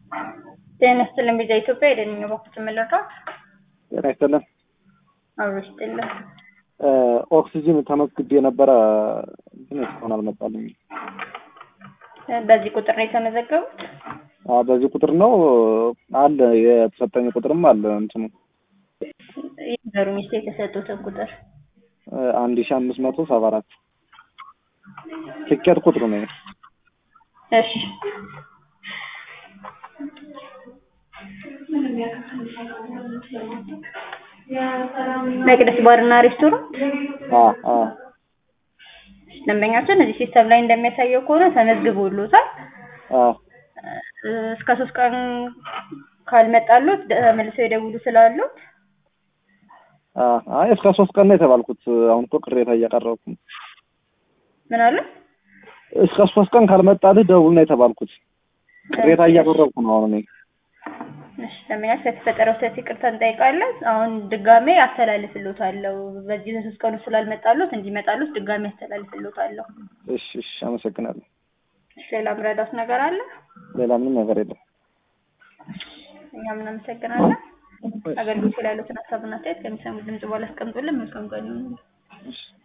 ጤና ይስጥልን ቪዛ ኢትዮጵያ የደንኛ በኩል ትመለከት ጤና ይስጥልን። አብሮ ይስጥልን። ኦክሲጅን ተመዝግቤ የነበረ ግን እስካሁን አልመጣልኝ። በዚህ ቁጥር ነው የተመዘገቡት? በዚህ ቁጥር ነው አለ የተሰጠኝ ቁጥርም አለ እንትኑ ይንገሩኝ እስኪ የተሰጡትን ቁጥር። አንድ ሺ አምስት መቶ ሰባ አራት ትኬት ቁጥሩ ነው። እሺ መቅደስ ባርና ሬስቶራንት አ አ ደንበኛችን እዚህ ሲስተም ላይ እንደሚያሳየው ከሆነ ተመዝግቦሎታል። አ እስከ ሶስት ቀን ካልመጣሉት መልሰው የደውሉ ስላሉት አ አይ እስከ ሶስት ቀን ነው የተባልኩት። አሁን እኮ ቅሬታ እያቀረብኩ ነው። ምን አለ? እስከ ሶስት ቀን ካልመጣልህ ደውል ነው የተባልኩት። ቅሬታ እያቀረብኩ ነው አሁን እኔ። እሺ ደንበኛችን ስለተፈጠረው ስህተት ይቅርታ እንጠይቃለን። አሁን ድጋሜ አስተላልፍሎታለሁ። በዚህ በሶስት ቀኑ ስላልመጣሉት እንዲመጣሉት ድጋሜ አስተላልፍሎታለሁ። እሺ እሺ፣ አመሰግናለሁ። እሺ ሌላ ምረዳት ነገር አለ? ሌላ ምንም ነገር የለም። እኛም እናመሰግናለን። አገልግሎት ላይ ያሉትን ሀሳብና አስተያየት ከሚሰሙ ድምጽ በኋላ አስቀምጡልን። መልካም ቀን ይሁንልን። እሺ